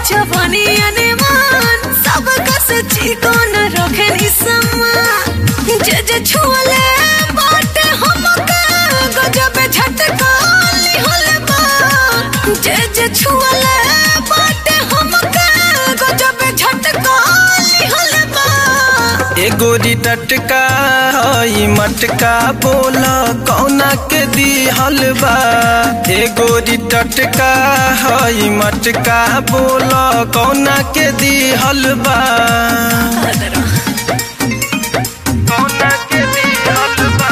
जवानी अनमान सब कस चिकन रखे निसमा जे जे छुअले बाटे हमके गजब झटका लिहल बा जे जे छुअले बाटे हमके गजब झटका लिहल बा एगोरी टटका हई मटका बोल कौना के दिहल बा एगोरी टटका हई मटका बोल कौना के दिहल बा कौना के दिहल बा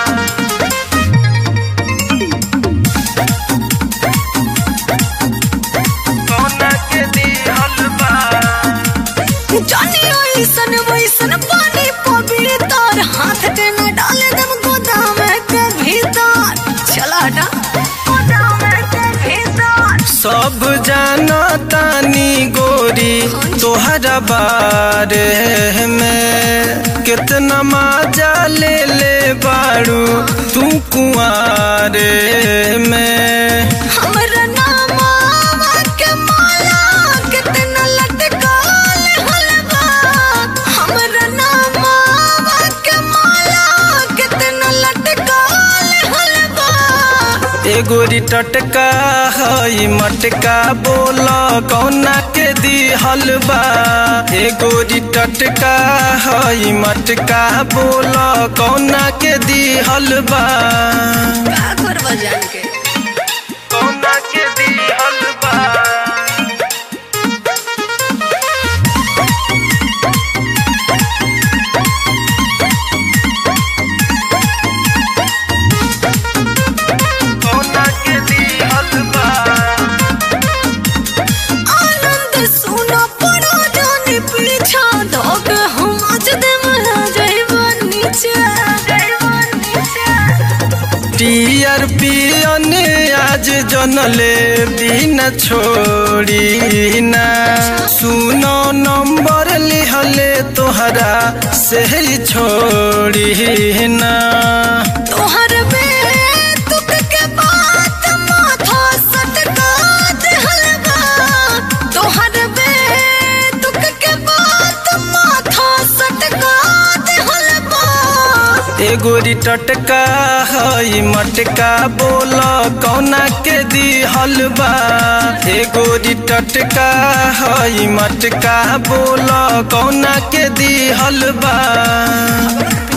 कौना के दिहल बा जानी ऐसन वैसन पानी पवित्र हाथ के न डाले दम गोदाम के भीतर चला हटा गोदाम के भीतर सब जाना तानी गोरी तोहरा बारे में कितना मजा ले ले बाड़ू तू कुआरे में हमरा नामा के माला कितना लटकाल हलवा हमरा नामा के माला कितना लटकाल हलवा एगोरी टटका हई मटका बोल कौना के दिहल बा एगोरी टटका हई मटका बोल कौना के दिहल बा का करवा जान के कौना के दिहल बा कौना के दिहल बा आनंद सुनो पड़ो जाने पीछा धोक हम आज दे मरा जाइबा नीचे जाइबा नीचे टीयर पियन आज जनले बिना छोड़ी ना सुनो नंबर लिहले तोहरा से ही छोड़ी ना तोहर में तुक के बात माथा सटका दे हलवा तोहर में तुक के बात माथा सटका दे हलवा एगोरी टटका हई मटका बोल कौना के दिहल बा एगोरी टटका हई मटका बोल कौना के दिहल बा